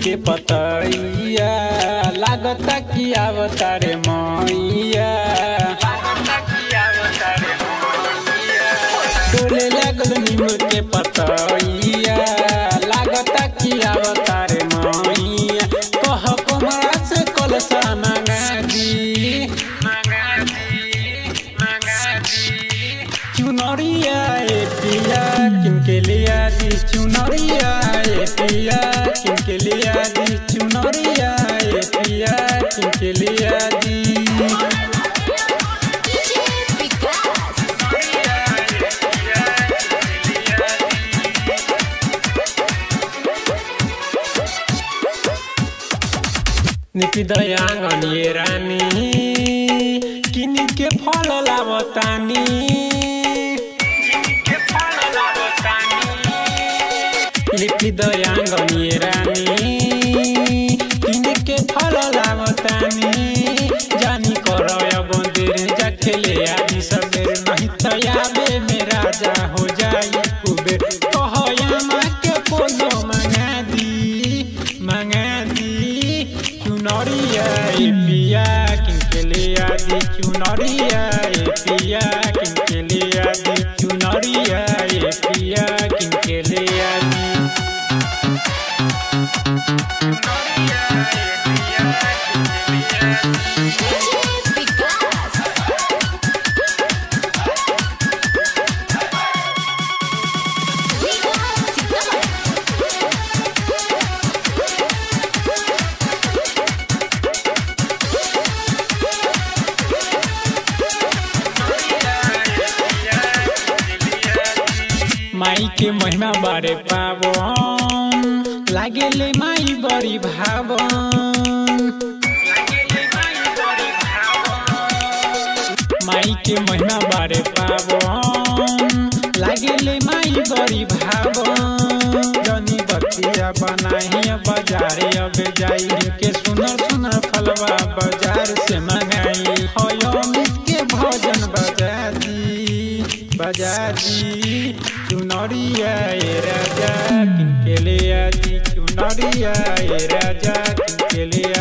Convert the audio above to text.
के पतैया लागता कि आवतारे मैया डोले लागल नीम के पतैया लागता कि आवतारे मैया कह कमरा से कलसा मांगा दी चुनरिया ए पिया किनके लिया दी चुनरिया ए पिया किनके लिया दी चुनरिया ए पिया किनके लिया दी DJ विकास निपि दयाङ्गन ये रानी किनी के फल लावतानी लिपि दयाङ्गन ये रानी किनी के फल लावतानी जानी करय बंदेर जा खेले आदि सबेर नहीं तो याबे में राजा हो जाई कुबेर कहया माँ के पोलो मंगा दी मंगा दी चुनरिया ए पिया किनके लिया दी चुनरिया ए पिया किनके लिया दी चुनरिया ए पिया किनके लिया दी DJ विकास विकास सीतामढ़ी माई के महिमा बारे पावन लागेले माई बड़ी भावन माई के महिमा बारे पावन लागेले माई बड़ी भावन जनी बतिया बनाही बाजारे अब जाई के सुनर सुनर फलवा बाजार से मंगाई हो अमित के भजन बजा दी बजा दी चुनरिया ए राजा किनके ले आजी चुनरिया ए राजा किनके ले